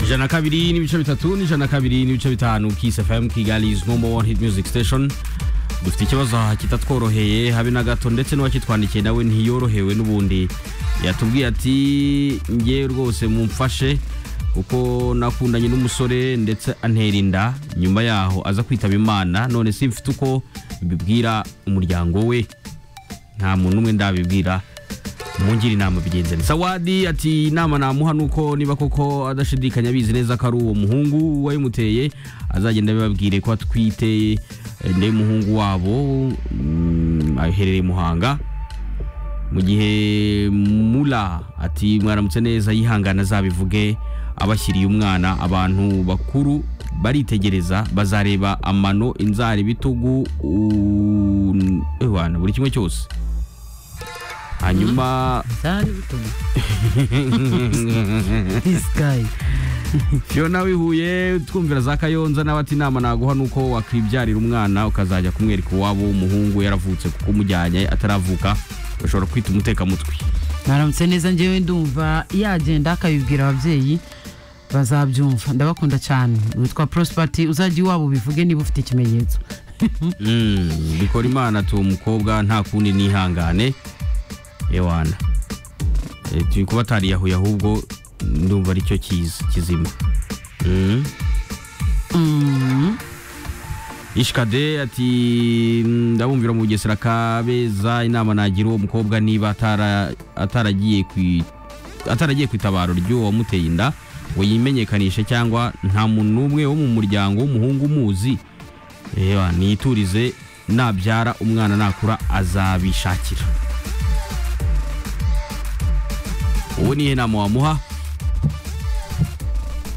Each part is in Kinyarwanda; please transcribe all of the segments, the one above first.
ijana na kabiri n'ibice bitatu n'ijana na kabiri n'ibice bitanu kisi fm kigali is number one hit music station dufite ikibazo kitatworoheye habe na gato ndetse n'uwakitwandikiye nawe ntiyorohewe n'ubundi yatubwiye ati njye rwose mumfashe kuko nakundanye n'umusore ndetse antera inda nyuma yaho aza kwitaba imana none simfite uko mbibwira umuryango we nta muntu umwe ndabibwira mungire inama bigenze neza sawadi ati inama namuha ni uko niba koko adashidikanya abizi neza ko ari uwo muhungu wayimuteye azagenda abibabwire ko atwite ndebe umuhungu wabo mm, aherereye muhanga mu gihe mura ati mwaramutse neza yihangana azabivuge abashyiriye umwana abantu bakuru baritegereza bazareba amano inzara ibitugu u- ewana, buri kimwe cyose hanyuma Zari bituma. This guy. Fiona wihuye twumvira za kayonza nawe ati inama naguha nuko wakwibyarira umwana ukazajya kumwereka iwabo w'umuhungu yaravutse kuko umujyanye ataravuka ushobora kwita umutekamutwe mwaramutse neza njyewe ndumva yagenda akabibwira ababyeyi bazabyumva ndabakunda cyane witwa prosperity uzajya iwabo ubivuge niba ufite ikimenyetso Mm, bikora imana tu mukobwa nta kundi nihangane ewana E, turi kuba atariyahuye ahubwo ndumva aricyo kiza kizima Mm. Mm, ishikade ati ndabumvira mu bugesera kabeza inama nagira uwo mukobwa niba atara- ataragiye kwi- ataragiye ku itabaro ry'uwo wamuteye inda ngo yimenyekanishe cyangwa nta muntu n'umwe wo mu muryango w'umuhungu umuzi reba niturize nabyara umwana nakura azabishakira uwo nihe nama wamuha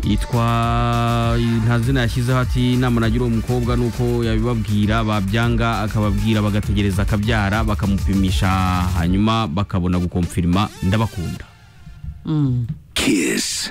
yitwa nta zina yashyizeho ati inama nagira uwo mukobwa ni uko yabibabwira babyanga akababwira bagategereza akabyara bakamupimisha hanyuma bakabona gukomfirima ndabakunda mm. Kiss.